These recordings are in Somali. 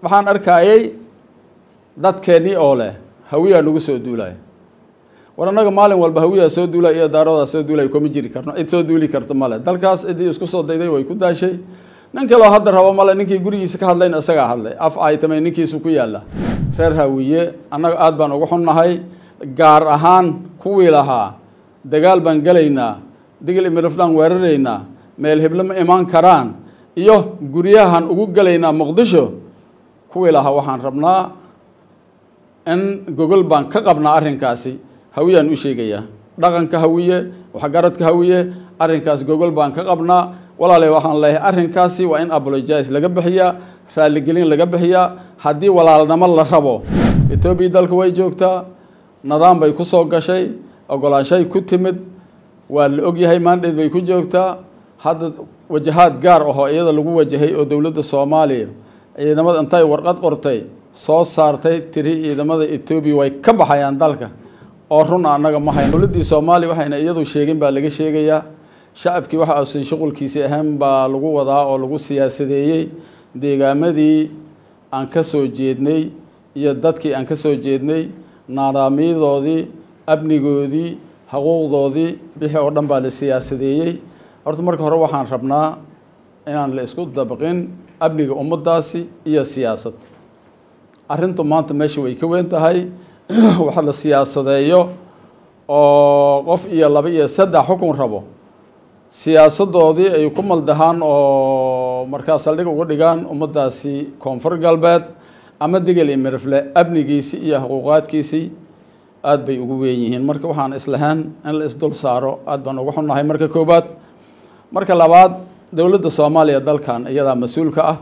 waxaan arkayay dadkeennii oo leh hawiyaa nagu soo duulaya war annaga maalin walba hawiyaa soo duulaya iyo daaroodaa soo duulaya kuma jiri karno cid soo duuli karta male dalkaas ciddii isku soo dayday way ku daashay nin kaloo hadda rabo male ninkii gurigiisa ka hadlayna isagaa hadlay af aytamay ninkiisu ku yaalla reer hawiye annaga aada baan uga xunnahay gaar ahaan kuwii lahaa dagaal baan gelaynaa digil imiraflaan weeraraynaa meel heblo ma imaan karaan iyo guryahan ugu gelaynaa muqdisho kuwii lahaa waxaan rabnaa in gogol baan ka qabnaa arrinkaasi hawiyaan u sheegayaa dhaqanka hawiye waxgaradka hawiye arrinkaas gogol baan ka qabnaa walaale waxaan leeyahay arrinkaasi waa in apologize laga bixiyaa raaligelin laga bixiyaa haddii walaalnimo la rabo etoobiya dalka way joogtaa nidaam bay ku soo gashay ogolaanshay ku timid waa la ogyahay maandheed bay ku joogtaa hadda wajahaad gaar ahoo iyada lagu wajahay oo dowladda soomaaliya ciidamada intay warqad qortay soo saartay tiri ciidamada etoobiya way ka baxayaan dalka oo run annaga ma hayn dowladdii soomaaliya waxayna iyadu sheegin baa laga sheegayaa shacabkii waxa uusan shuqulkiisi ahayn baa lagu wadaa oo lagu siyaasadeeyey deegaamadii aan ka soo jeednay iyo dadkii aan ka soo jeednay naadaamyadoodii amnigoodii xuquuqdoodii bixi oo dhan baa la siyaasadeeyey horta marka hore waxaan rabnaa inaan la isku dabaqin amniga ummaddaasi iyo siyaasad arrintu maanta meesha way ka weyn tahay waxa la siyaasadeeyo oo qof iyo laba iyo saddex xukun rabo siyaasadoodii ay ku maldahaan oo markaa saldhig uga dhigaan ummaddaasi koonfur galbeed ama digel iyo mirifle amnigiisii iyo xuquuqaadkiisii aada bay ugu weyn yihiin marka waxaan islahayn in la isdul saaro aada baan uga xunnahay marka koobaad marka labaad dowladda soomaaliya dalkan iyadaa mas-uulka ah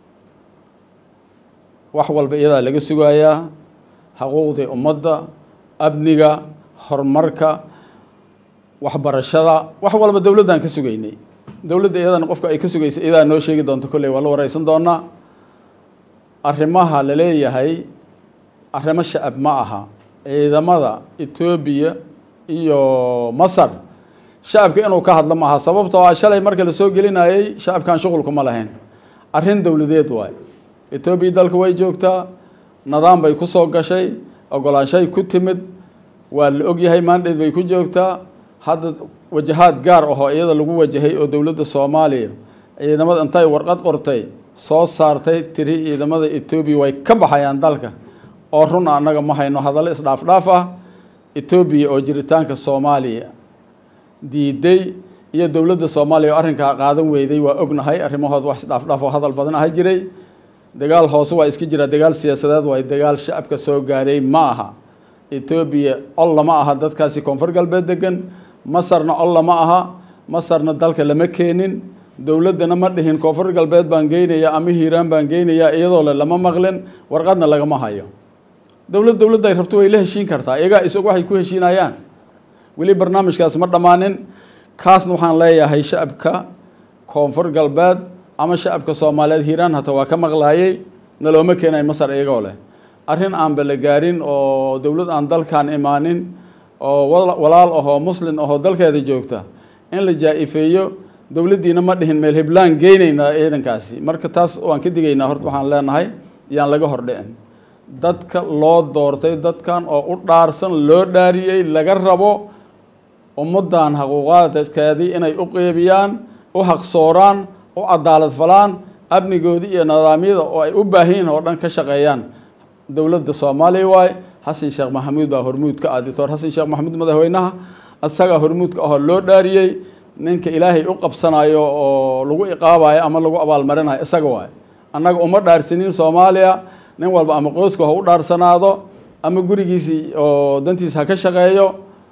wax walba iyadaa laga sugayaa xuquuqdii ummadda amniga horumarka waxbarashada wax walba dowladdan ka sugaynay dowladda iyadana qofka ay ka sugaysa iyadaa noo sheegi doonto kolley waa la wareysan doonaa arrimaha la leeyahay arrimo shacab ma aha ciidamada etoobiya iyo masar shacabka inuu ka hadlo ma aha sababtoo ah shalay marka la soo gelinayay shacabkan shuqulkuma lahayn arrin dowladeed waay etoobiya dalka way joogtaa nidaam bay ku soo gashay ogolaanshay ku timid waa la ogyahay maandheed bay ku joogtaa hadda wajahaad gaar ahoo iyada lagu wajahay oo dowladda soomaaliya ciidamada intay warqad qortay soo saartay tiri ciidamada etoobiya way ka baxayaan dalka oo run annaga ma hayno hadallo isdhaafdhaaf ah etoobiya oo jiritaanka soomaaliya diiday iyo dowladda soomaaliya oo arrinkaa qaadan weyday waa ognahay arrimahood wax isdhaafdhaaf oo hadal badan aha jiray dagaal hoose waa iska jira dagaal siyaasadeed waay dagaal shacabka soo gaaray ma aha etoobiya col lama aha dadkaasi koonfur galbeed degan masarna col lama aha masarna dalka lama keenin dowladdana ma dhihin koonfur galbeed baan geynayaa ama hiiraan baan geynayaa iyadoo le lama maqlin warqadna lagama hayo dowlad dowladda ay rabto way la heshiin kartaa iyagaa isag waxay ku heshiinayaan weli barnaamijkaas ma dhammaanin kaasna waxaan leeyahay shacabka koonfur galbeed ama shacabka soomaaliyeed hiiraan hata waa ka maqlaayay nalooma keenay masar iyagoo leh arrin aanba la gaarin oo dowlad aan dalkan imaanin oo walaal ahoo muslin ahoo dalkeeda joogta in la jaa-ifeeyo dowladdiina ma dhihin meel heblaan geynaynaa ciidankaasi marka taas waan ka digaynaa horta waxaan leenahay yaan laga hordhicin dadka loo doortay dadkan oo u dhaarsan loo dhaariyey laga rabo ummaddan xuquuqaadkeedii inay u qeybiyaan u haqsooraan u cadaalad falaan amnigoodii iyo nidaamyada oo ay u baahanyihin oo dhan ka shaqeeyaan dowladda soomaaliya waay xasan sheekh maxamuud baa hormuudka ah doctor xasan sheekh maxamuud madaxweynaha isagaa hormuudka ahoo loo dhaariyey ninka ilaahay u qabsanayo oo lagu iqaabayo ama lagu abaalmarinayo isaga waay annaga uma dhaarsanin soomaaliya nin walba ama qoyska ha u dhaarsanaado ama gurigiisii oo dantiisa ha ka shaqeeyo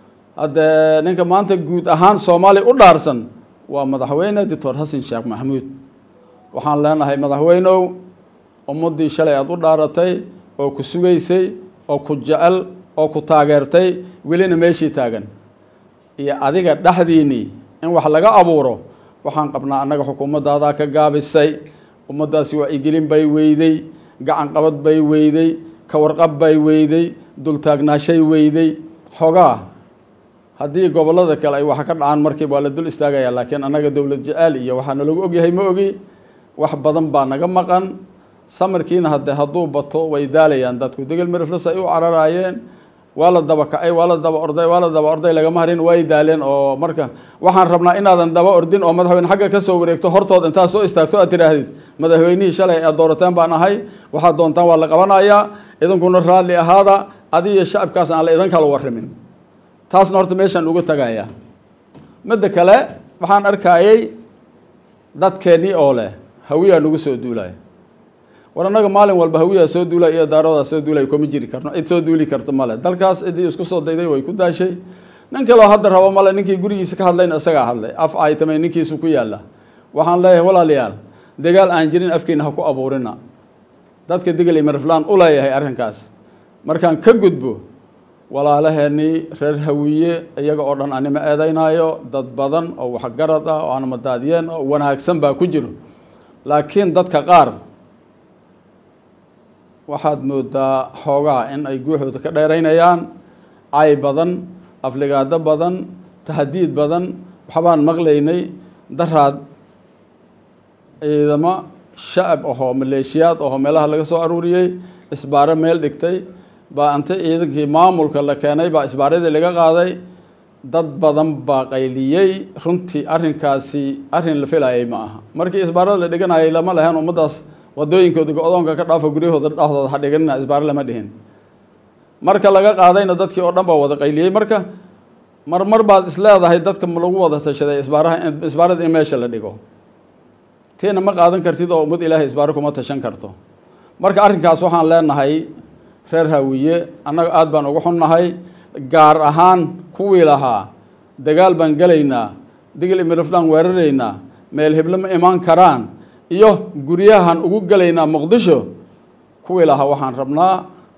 haddee ninka maanta guud ahaan soomaaliya u dhaarsan waa madaxweyne doctor xasan sheekh maxamuud waxaan leenahay madaxweynow ummaddii shalay aada u dhaaratay oo ku sugaysay oo ku jecel oo ku taageertay welina meeshii taagan iyo adiga dhexdiinnii in wax laga abuuro waxaan qabnaa annaga xukuumaddaadaa ka gaabisay ummaddaasi wacyigelin bay weyday gacan qabad bay weyday ka warqab bay weyday dultaagnaashay weyday xogaa haddii gobollada kale ay waxa ka dhacaan markiiba waa la dul istaagaya laakiin annaga dowlad jeceel iyo waxaa nalagu ogyahay ma ogi wax badan baa naga maqan samarkiina hade hadduu bato way daalayaan dadku degel miriflas ay u cararaayeen waa la daba kacay waa la daba orday waa la daba orday lagama harin way daaleen oo marka waxaan rabnaa inaadan daba ordin oo madaxweyne xagga kasoo wareegto hortood intaad soo istaagto aad tidhaahdid madaxweynihii shalay aad doorateen baan ahay waxaad doontaan waa la qabanayaa idinkuna raalli ahaada adi iyo shacabkaas aan la idin kala warimin taasna horta meeshaan uga tagaya midda kale waxaan arkayey dadkeennii oo leh hawiyaa nagu soo duulaya war annaga maalin walba hawiyaa soo duulay iyo daaradaa soo duulay kuma jiri karno cid soo duuli karta male dalkaas ciddii isku soo dayday way ku daashay nin kaloo hadda rabo male ninkii gurigiisa ka hadlayna isagaa hadlay af caytamay ninkiisu ku yaalla waxaan leeyahay walaalayaal dagaal aan jirin afkiina ha ku abuurina dadka degel iyo mariflaan u leeyahay arrinkaas markaan ka gudbo walaalaheenii reer hawiye iyaga oo dhan anima eedeynaayo dad badan oo waxgarad ah oo aanmadaadiyeen oo wanaagsan baa ku jiro laakiin dadka qaar waxaad moodaa xoogaa in ay guuxooda ka dheeraynayaan cay badan afligaado badan tahdiid badan waxbaan maqlaynay daraad ciidamo shacab ahoo maleeshiyaad ahoo meelaha laga soo aruuriyey isbaaro meel dhigtay baa inta ciidankii maamulka la keenay baa isbaaradii laga qaaday dad badan baa qayliyey runtii arrinkaasi arrin la filayay ma aha markii isbaarada la dhiganayay lama lahayn ummaddaas wadooyinkooda go-doonka ka dhaafo guryahooda dhaxdooda ha dhiganina isbaaro lama dhihin marka laga qaadayna dadkii oo dhan baa wada qayliyey marka marmar baad isleedahay dadka lagu wada tashaday isbaaraha isbaarada in meesha la dhigo tiina ma qaadan kartid oo ummad ilaahay isbaaro kuma tashan karto marka arrinkaas waxaan leenahay reer hawiye annaga aada baan uga xunnahay gaar ahaan kuwii lahaa dagaal baan gelaynaa digil imiriflaan weeraraynaa meel heblo ma imaan karaan iyo guryahan ugu gelaynaa muqdisho kuwii lahaa waxaan rabnaa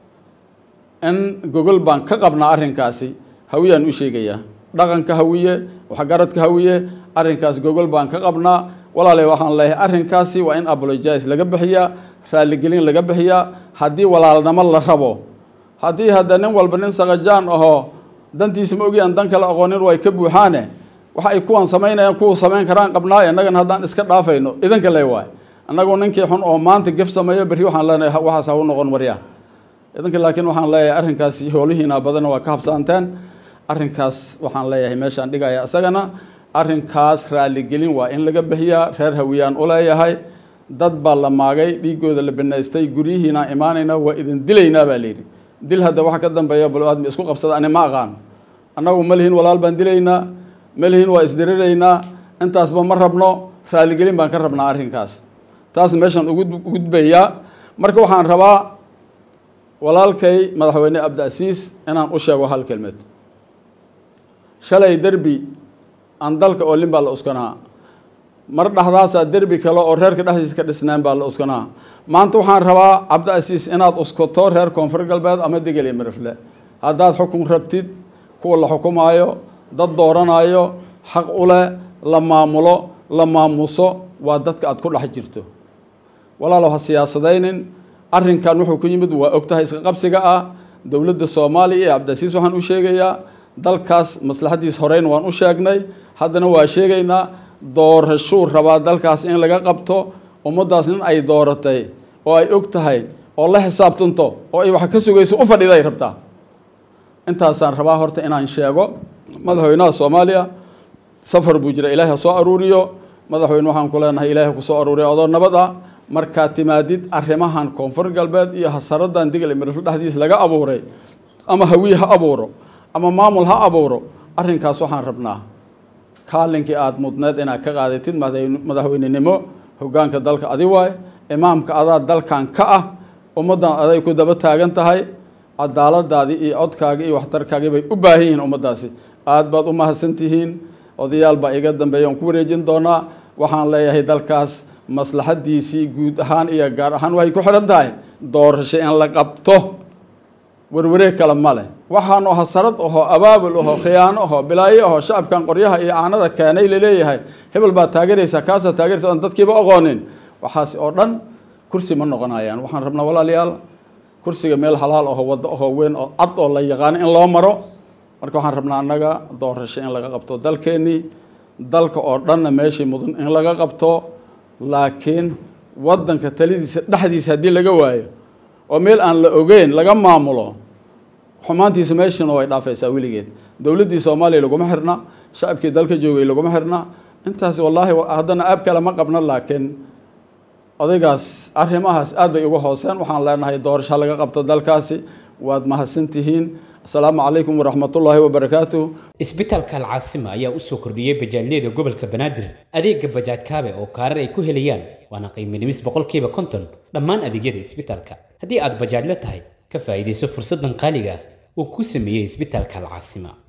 in gogol baan ka qabnaa arrinkaasi hawiyaan u sheegayaa dhaqanka hawiye waxgaradka hawiye arrinkaas gogol baan ka qabnaa walaale waxaan leeyahay arrinkaasi waa in apologize laga bixiyaa raaligelin laga bixiyaa haddii walaalnimo la rabo haddii hadda nin walba nin sakajaan ahoo dantiisa ma ogi aan dan kale aqoonin way ka buuxaane waxa ay kuwan samaynayaan kuwa samayn karaan qabnaayo innagana haddaan iska dhaafayno idinka le waay annagu ninkii xun oo maanta gef sameeyo berri waxaan leenahay waxaas ha u noqon waryaa idinka laakiin waxaan leeyahay arrinkaas hoolihiina badanna waa ka habsaanteen arrinkaas waxaan leeyahay meeshaan dhigaya isagana arrinkaas raaligelin waa in laga bixiyaa reer hawiyaan u leeyahay dad baa la maagay dhiigooda la banaystay guryihiinaan imaanayna waa idin dilaynaa baa layidhi dil hadda waxa ka dambeeya bal-aadmi isku qabsada ani ma aqaan annagu ma lihin walaal baan dilaynaa ma lihin waa isdiriraynaa intaasba ma rabno raaligelin baan ka rabnaa arrinkaas taasna meeshaan ugu gudbayaa marka waxaan rabaa walaalkay madaxweyne cabdiasiis inaan u sheego hal kelmed shalay derbi aan dalka oolin baa la uskanaa mar dhaxdaasaa derbi kale oo reerka dhexdiisa ka dhisnaan baa la uskanaa maanta waxaan rabaa cabdiasiis inaad uskato reer koonfur galbeed ama degel iyo mirifle haddaad xukun rabtid kuwa la xukumaayo dad dooranayo xaq u leh la maamulo la maamuso waa dadka aad ku dhex jirto walaalow ha siyaasadaynin arrinkan wuxuu ku yimid waa ogtahay iska qabsiga ah dowladda soomaaliya iyo cabdiasiis waxaan u sheegayaa dalkaas maslaxaddiis horeyn waan u sheegnay haddana waa sheegaynaa doorashuu rabaa dalkaas in laga qabto ummaddaas nin ay dooratay oo ay og tahay oo la xisaabtanto oo ay wax ka sugayso u fadhiday rabtaa intaasaan rabaa horta inaan sheego madaxweynaha soomaaliya safar buu jira ilaahay ha soo aruuriyo madaxweyne waxaan ku leenahay ilaahay ku soo aruuriyo adoo nabad ah markaad timaadid arrimahan koonfur galbeed iyo hasaradan digal mirifle dhexdiis laga abuuray ama hawiye ha abuuro ama maamul ha abuuro arrinkaas waxaan rabnaa kaalinkii aada mudneed inaad ka qaadatid madaxweynenimo hoggaanka dalka adi waay imaamka adaa dalkan ka ah ummaddan aday ku daba taagan tahay cadaaladaadii iyo codkaagii iyo waxtarkaagii bay u baahan yihiin ummaddaasi aada baad u mahadsan tihiin odayaal baa iga dambeeya aan ku wareejin doonaa waxaan leeyahay dalkaas maslaxaddiisii guud ahaan iyo gaar ahaan waxay ku xidhan tahay doorasho in la qabto warwareeg kale ma leh waxaanu hasarad ahoo abaabul ahoo khiyaano ahoo bilaayo ahoo shacabkan qoryaha iyo caanada keenay laleeyahay hebel baad taageeraysaa kaasaad taageeraysa aan dadkiiba aqoonin waxaasi oo dhan kursi ma noqonayaan waxaan rabnaa walaalayaal kursiga meel halaal ahoo waddo ahoo weyn oo cad oo la yaqaano in loo maro marka waxaan rabnaa annaga doorasho in laga qabto dalkeennii dalka oo dhanna meeshii mudan in laga qabto laakiin waddanka talidiisa dhexdiisa haddii laga waayo oo meel aan la ogeyn laga maamulo xumaantiisa meeshana way dhaafaysaa weligeed dowladdii soomaaliya laguma xirna shacabkii dalka joogay laguma xirna intaas wallaahi haddana aab kale ma qabno laakiin odaygaas arrimahaas aad bay uga hooseen waxaan leenahay doorasho laga qabto dalkaasi waad mahadsantihiin asalaamu calaykum waraxmatullaahi wabarakaatuh isbitaalka alcaasima ayaa usoo kordhiyey bajaajyada gobolka banaadir adeega bajaaj kaabe oo kaarar ay ku helayaan waana qiimo dhimis boqolkiiba konton dhammaan adeegyada isbitaalka haddii aad bajaajla tahay ka faa'iidayso fursaddan qaaliga ah uu ku sameeyey isbitaalka alcaasima